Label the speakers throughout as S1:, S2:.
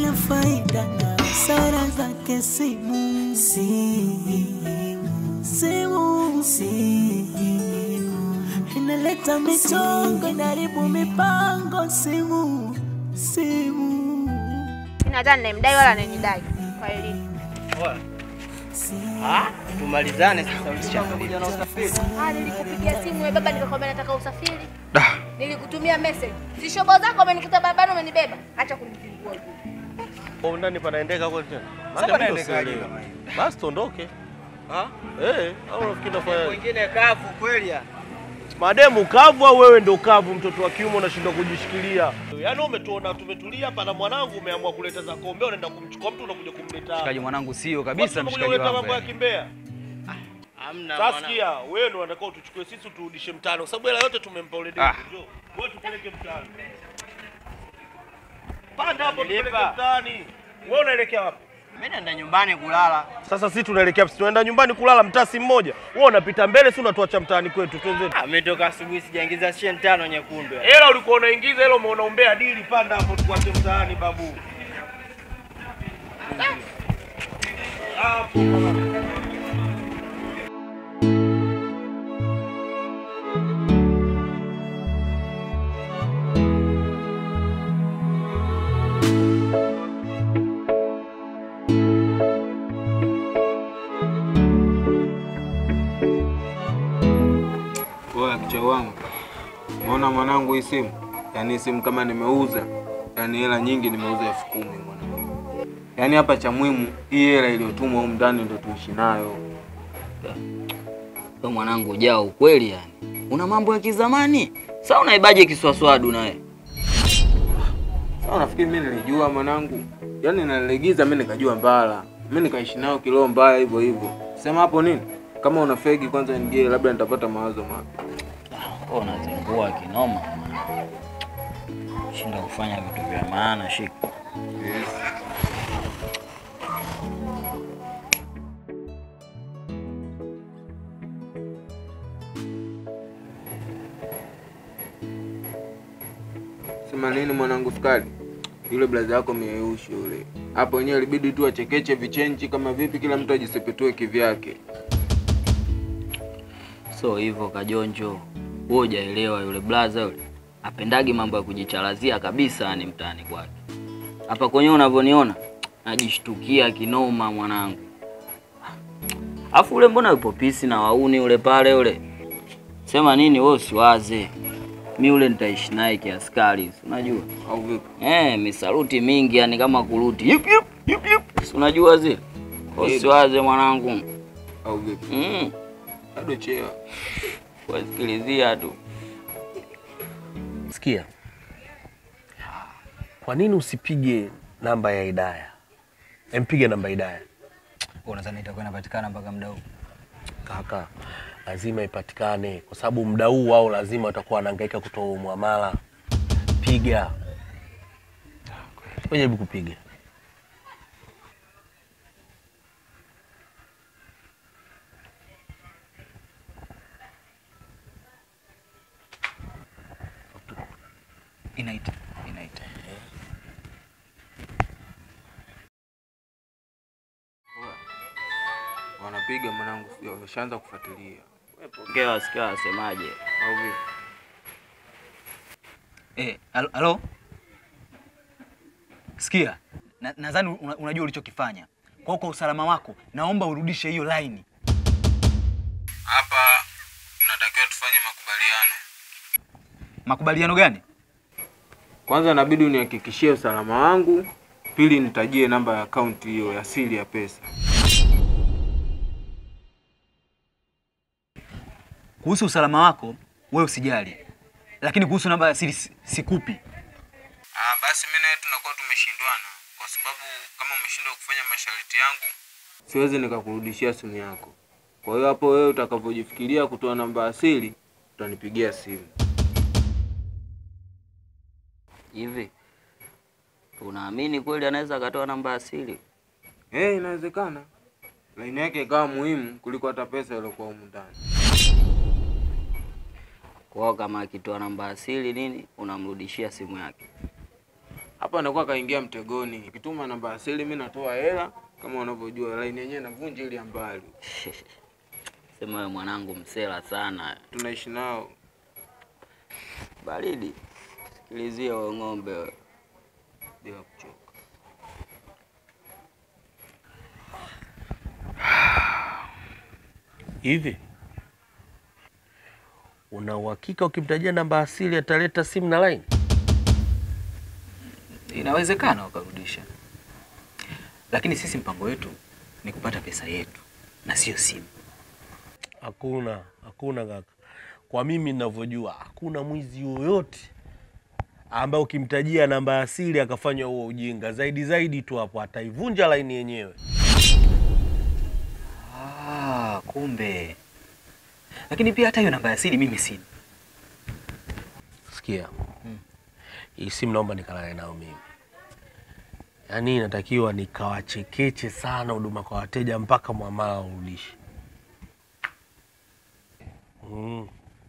S1: ina faida na hasara zake simu. Simu, simu, simu inaleta michongo, inaharibu mipango. Simu, simu,
S2: Sina hata ninayemdai wala ananidai. Kwa elimu.
S3: Ah, tumalizane sasa msichana.
S2: Ah, nilikupigia simu wewe baba nikakwambia nataka usafiri. Nilikutumia message. Si shobo zako umenikuta barabarani umenibeba. Acha kunizingua huko.
S4: Kwa ndani panaendeka kweli tena?
S3: Sasa
S4: Maana mimi
S3: panaendekaje
S4: sielewi.
S3: kama hivi?
S4: Basi tuondoke.
S3: Ah?
S4: Eh, au unafikiri nafanya
S3: Wengine kavu kweli ya.
S4: mademu kavu au wewe ndo kavu, mtoto wa kiume unashindwa kujishikilia? Yaani umetuona tumetulia hapa na mwanangu umeamua kuleta za kombe, unaenda kumchukua mtu unakuja kumleta.
S5: Mshikaji mwanangu sio kabisa
S4: Watu
S5: mshikaji
S4: kuleta
S5: wangu.
S4: mambo ya
S5: yani.
S4: kimbea.
S3: Hamna
S4: Sasa
S3: mwana.
S4: sikia, wewe ndo unatakiwa utuchukue sisi uturudishe mtaani kwa sababu hela yote tumempa ule demu.
S5: Ah.
S4: Njoo. Wewe tupeleke mtaani. Panda hapo tupeleke
S3: Nilipa.
S4: mtaani. Wewe unaelekea wapi?
S3: Mimi naenda nyumbani kulala.
S4: Sasa sisi tunaelekea tunaenda nyumbani kulala mtasi mmoja. Wewe unapita mbele, si unatuacha mtaani kwetu. Twende.
S3: Ah, mimi toka asubuhi sijaingiza shilingi tano nyekundu. ya.
S4: Hela ulikuwa unaingiza, hela umeona umbea dili, panda hapo tukuache mtaani babu. Hapo.
S6: Oya kichwa wangu, umeona mwanangu hii simu? Yaani hii simu kama nimeuza, yaani hela nyingi nimeuza elfu kumi mwanangu. Yaani hapa cha muhimu hii hela iliyotumwa humu ndani ndo tuishi nayo.
S7: Wewe mwanangu ujao ukweli yani. Una mambo ya kizamani. Sasa unaibaje kiswaswadu naye?
S6: Sasa nafikiri mimi nilijua mwanangu, yaani naligiza mimi nikajua mbala, mimi nikaishi nayo kiroho mbaya hivyo hivyo. Sema hapo nini? Kama una fegi kwanza nigie, labda nitapata mawazo mapya.
S7: Wewe unazingua kinoma. Shinda kufanya vitu vya maana shika.
S6: Yes. Sema nini mwanangu Sukari? Yule blaza yako mieushi yule. Hapo wenyewe ilibidi tu achekeche vichenchi kama vipi kila mtu ajisepetue kivyake.
S7: So hivyo kajonjo. Wewe hujaelewa yule blaza yule. Apendagi mambo ya kujicharazia kabisa yani mtaani kwake. Hapa kwenyewe unavyoniona najishtukia kinoma mwanangu. Afu ule mbona yupo pisi na wauni ule pale ule. Sema nini wewe usiwaze. Mi ule nitaishi naye kiaskari, si unajua?
S6: Au vipi?
S7: Eh, misaruti mingi yani kama kuruti. Yup yup yup yup. Si unajua zile? Usiwaze mwanangu.
S6: Au vipi?
S7: Mm.
S6: Bado chewa.
S7: Wasikilizia tu.
S4: Sikia, kwa nini usipige namba ya Hidaya? Empige namba ya Hidaya
S5: Unadhani itakuwa inapatikana mpaka muda huu?
S4: kaka, lazima ipatikane kwa sababu muda huu wao lazima watakuwa wanahangaika kutoa huo muamala. Piga, Wewe jaribu kupiga.
S5: Inaita. Inaita.
S6: Wanapiga mwanangu, sio wameshaanza kufuatilia.
S7: Pokea wasikia wasemaje.
S6: Au vipi?
S5: Eh, halo- halo? Sikia. na- Nadhani una- unajua ulichokifanya. Kwa hiyo kwa usalama wako, naomba urudishe hiyo line.
S6: Hapa tunatakiwa tufanye makubaliano.
S5: Makubaliano gani?
S6: Kwanza inabidi unihakikishie usalama wangu, pili nitajie namba ya akaunti hiyo ya siri ya pesa.
S5: Kuhusu usalama wako, wewe usijali. Lakini kuhusu namba ya siri si- sikupi.
S6: Ah, basi mimi nawe tunakuwa tumeshindwana kwa sababu kama umeshindwa kufanya masharti yangu, siwezi nikakurudishia simu yako. Kwa hiyo hapo wewe utakavyojifikiria kutoa namba ya siri, utanipigia simu.
S7: Hivi unaamini kweli anaweza akatoa namba asili?
S6: Eh, inawezekana. Laini yake ikawa muhimu kuliko hata pesa iliyokuwa humu ndani.
S7: Kwao kama akitoa namba asili nini, unamrudishia simu yake.
S6: hapa anakuwa kaingia mtegoni. Ukituma namba asili, mimi natoa hela kama unavyojua, line yenyewe navunja ili ya mbali,
S7: Sema wewe mwanangu msela sana.
S6: tunaishi nao.
S7: Baridi. Sikilizia wewe ng'ombe wewe.
S6: bila kuchoka.
S4: Hivi una uhakika ukimtajia namba asili ataleta simu na line?
S5: Inawezekana wakarudisha, lakini sisi mpango wetu ni kupata pesa yetu na sio simu.
S4: Hakuna, hakuna kaka. Kwa mimi ninavyojua, hakuna mwizi yoyote ambaye ukimtajia namba asili akafanya huo ujinga. Zaidi zaidi tu hapo ataivunja laini yenyewe.
S5: Ah, kumbe. Lakini pia hata hiyo namba ya asili mimi sina.
S4: Sikia, hii simu naomba nikalale nao mimi. Yaani inatakiwa nikawachekeche sana huduma kwa wateja mpaka mwamala urudishe. Mm.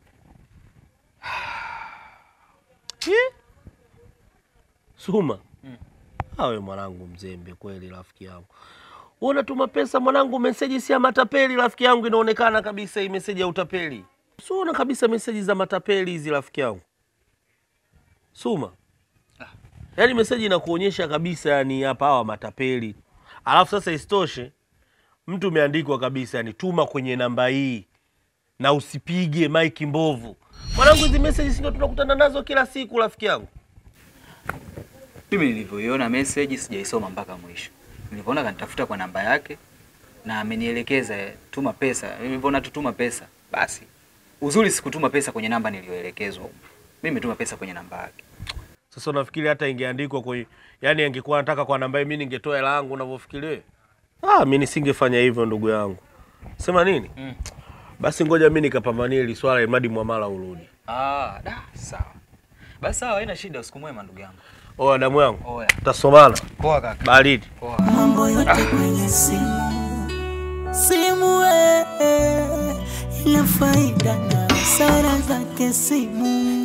S4: Hi? Suma, awe mwanangu mzembe kweli, rafiki yangu. Wewe unatuma pesa mwanangu, meseji si ya matapeli, rafiki yangu, inaonekana kabisa hii meseji ya utapeli. Siona kabisa meseji za matapeli hizi, rafiki yangu. Suma, yaani meseji inakuonyesha kabisa, yani hapa hawa matapeli. Alafu sasa isitoshe, mtu umeandikwa kabisa, yani tuma kwenye namba hii na usipige maiki mbovu. Mwanangu, hizi meseji si ndio tunakutana nazo kila siku, rafiki yangu.
S5: Mimi nilivyoiona message sijaisoma mpaka mwisho. Nilivyoona kanitafuta kwa namba yake na amenielekeza eh, tuma pesa. Nilivyoona tutuma pesa, basi uzuri sikutuma pesa kwenye namba niliyoelekezwa. huko. Mimi nimetuma pesa kwenye namba yake.
S4: Sasa unafikiri hata ingeandikwa kwa yani, angekuwa anataka kwa namba hii, mimi ningetoa hela yangu unavyofikiri wewe? Ah, mimi nisingefanya hivyo ndugu yangu. Sema nini?
S5: Mm.
S4: Basi ngoja mimi nikapambanie hili swala imadi mwamala urudi.
S5: Ah, da, sawa. Basi sawa, haina shida, usiku mwema ndugu yangu.
S4: Oya damu yangu,
S5: Oya.
S4: tutasomana
S5: Poa kaka.
S4: baridi.
S5: Poa.
S1: mambo yote kwenye simu simu eh, ina faida na hasara zake simu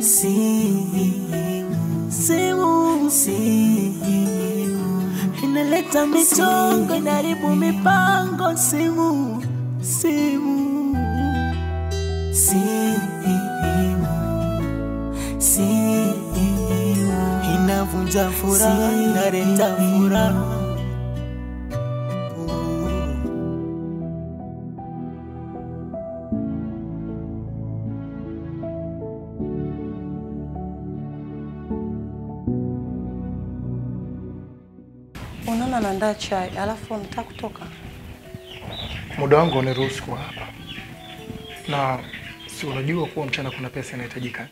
S1: simu simu simu inaleta michongo inaharibu mipango simu simu simu simu inavunja furaha inaleta furaha
S8: Unaona naandaa chai alafu unataka kutoka.
S9: muda wangu uniruhusu kuwa hapa, na si unajua kuwa mchana kuna pesa inahitajika.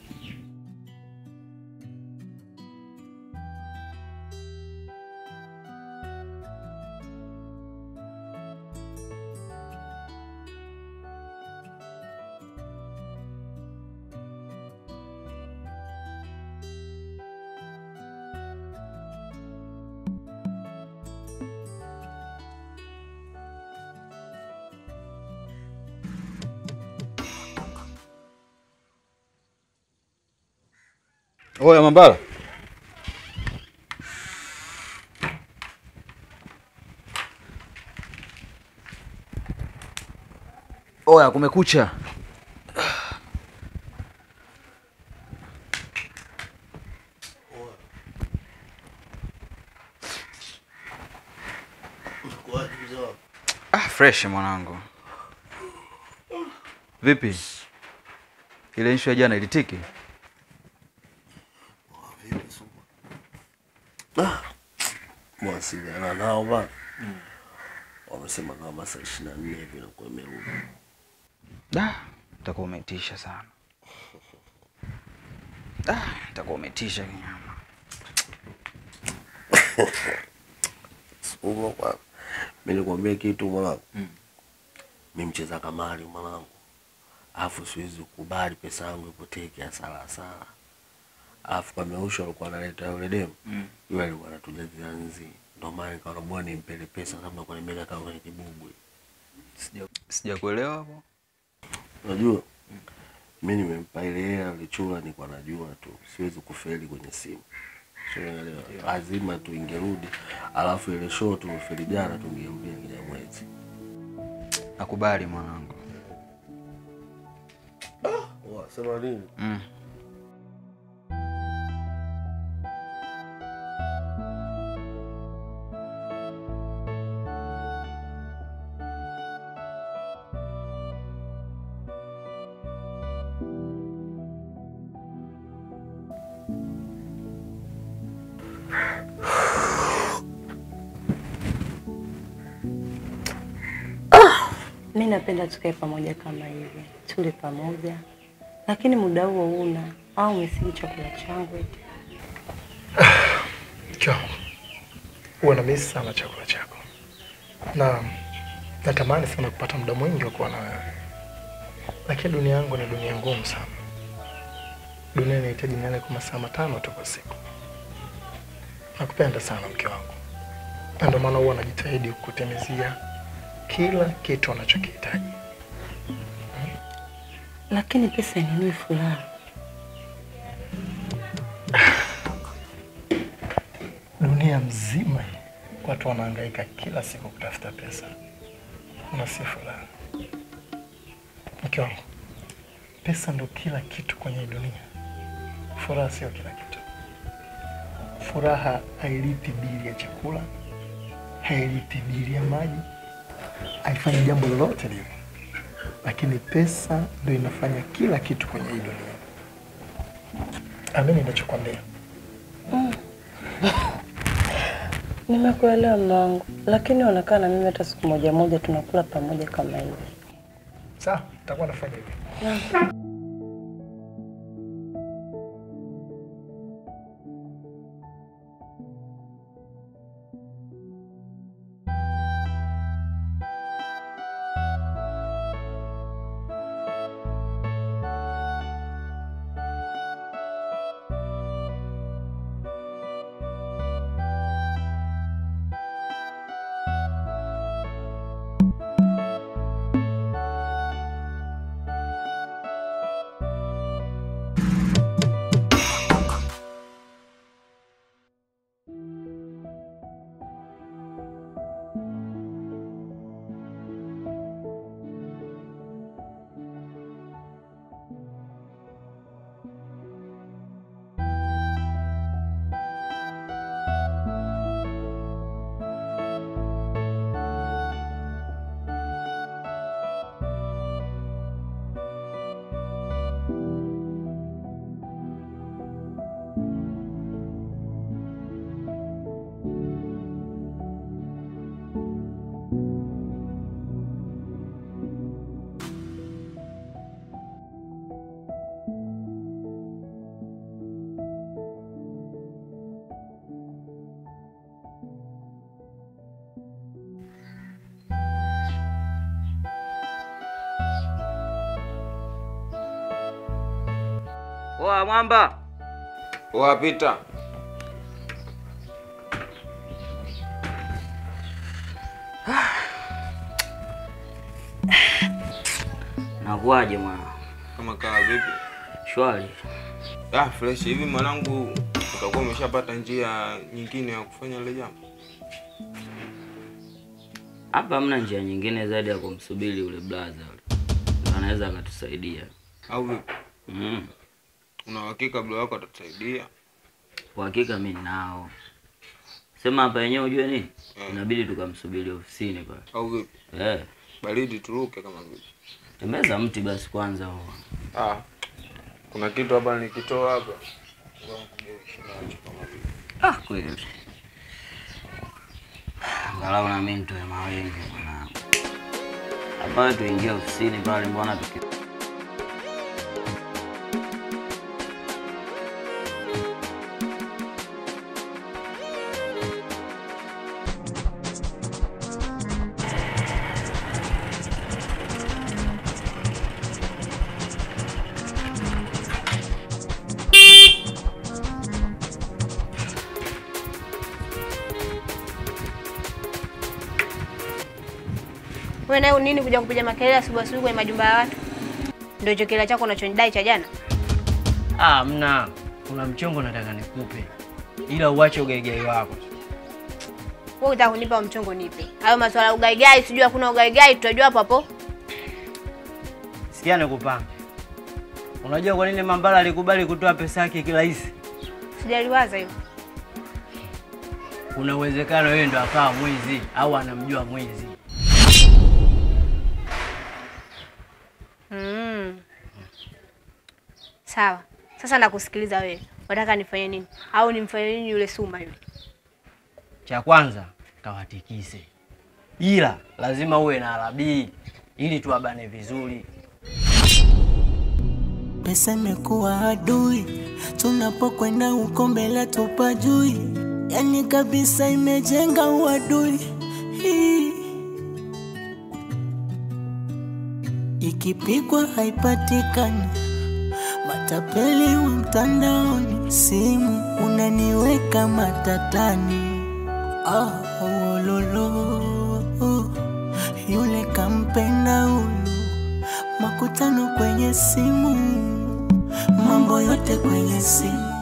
S5: Oya Mambala. Oya kumekucha. Ah, fresh mwanangu. Vipi? Ile issue ya jana ilitiki?
S4: Mawasiliana nao bana. Wamesema kama masaa ishirini na nne hivi nakuwa imerudi.
S5: Da, utakuwa umetisha sana. Da, utakuwa umetisha kinyama.
S4: Suma kwa mimi nikwambia kitu mwanangu. Mimi mcheza kamari mwanangu. Alafu siwezi kukubali pesa yangu ipotee kiasara hasara. Alafu kwa meusho alikuwa analeta yule demu.
S5: Mm.
S4: Yule alikuwa anatujazia nzi. Ndio maana nikaona bwana nimpele pesa kama kwa nimeka kama kwenye kibubwe.
S5: Sija sijakuelewa hapo.
S4: Unajua? Mimi nimempa ile hela alichura nilikuwa najua tu. Siwezi kufeli kwenye simu. Unaelewa? Lazima tuingerudi, alafu ile show tulofeli jana tungeirudia Kinyamwezi.
S5: Nakubali mwanangu.
S4: Sema nini?
S5: Mm.
S8: Mi napenda tukae pamoja kama hivi, tule pamoja, lakini muda huo una au umesiji chakula changu eti.
S9: Mke wangu, huwa namisi sana chakula chako na natamani sana kupata muda mwingi wa kuwa na wewe, lakini dunia yangu ni dunia ngumu sana. Dunia inahitaji nilale kwa masaa matano tu kwa siku. Nakupenda sana mke wangu, na ndio maana huwa najitahidi kukutimizia kila kitu unachokihitaji.
S8: Lakini pesa inunui furaha.
S9: Dunia mzima hii watu wanahangaika kila siku kutafuta pesa na si furaha. Mke wangu, pesa ndo kila kitu kwenye hii dunia, furaha sio kila kitu. Furaha hailipi bili ya chakula, hailipi bili ya maji, haifanyi jambo lolote lile, lakini pesa ndo inafanya kila kitu kwenye hii dunia. Amini ninachokwambia.
S8: Nimekuelewa mume wangu, lakini unakaa na mimi hata siku moja moja tunakula pamoja kama hivi.
S9: Sawa, nitakuwa nafanya hivyo.
S7: Oa mwamba.
S6: Wapita.
S7: Nakuaje mwana?
S6: Kama kaa vipi?
S7: Shwari.
S6: Ah, fresh hivi mwanangu, utakuwa umeshapata njia nyingine ya kufanya ile jambo?
S7: Hapa hamna njia nyingine zaidi ya kumsubiri yule blaza yule. Ndio Anaweza akatusaidia.
S6: Au vipi?
S7: Mm.
S6: Una uhakika bro wako atatusaidia?
S7: Kwa hakika mimi nao. Sema hapa yenyewe ujue nini?
S6: Eh.
S7: Inabidi tukamsubiri ofisini pale.
S6: Au vipi?
S7: Eh.
S6: Baridi turuke kama vipi?
S7: Tembeza mti basi kwanza huo.
S6: Ah. Kuna kitu hapa nikitoa hapa. Ngoja nikugeushi nacho kama vipi?
S7: Ah, kweli. Angalau na mimi nitoe mawingi mwanangu. Hapa tuingie ofisini pale, mbona tuki
S2: Wewe nayo nini kuja kupiga makelele asubuhi asubuhi kwenye majumba ya watu? Ndio hicho kila chako unachonidai cha jana?
S3: Ah, mna kuna mchongo nataka nikupe. ila uache ugaigai wako.
S2: Wewe unataka kunipa mchongo nipe. Hayo maswala ya ugaigai, sijui hakuna ugaigai, tutajua hapo hapo.
S3: Sikia nikupanga. Unajua kwa nini Mambala alikubali kutoa pesa yake kirahisi?
S2: Sijaliwaza hiyo.
S3: Kuna uwezekano yeye ndo akawa mwizi au anamjua mwizi.
S2: Mm. Sawa. Sasa nakusikiliza wewe. Unataka nifanye nini? Au nimfanye nini yule Suma yule?
S3: Cha kwanza kawatikise, ila lazima uwe na alabii ili tuwabane vizuri.
S1: Pesa imekuwa adui, tunapokwenda huko mbele tupajui, yani kabisa imejenga uadui. Hii. Ikipigwa haipatikani, matapeli wa mtandaoni, simu unaniweka matatani. Ah, wololo, yule kampenda huyu makutano kwenye simu, mambo yote kwenye simu.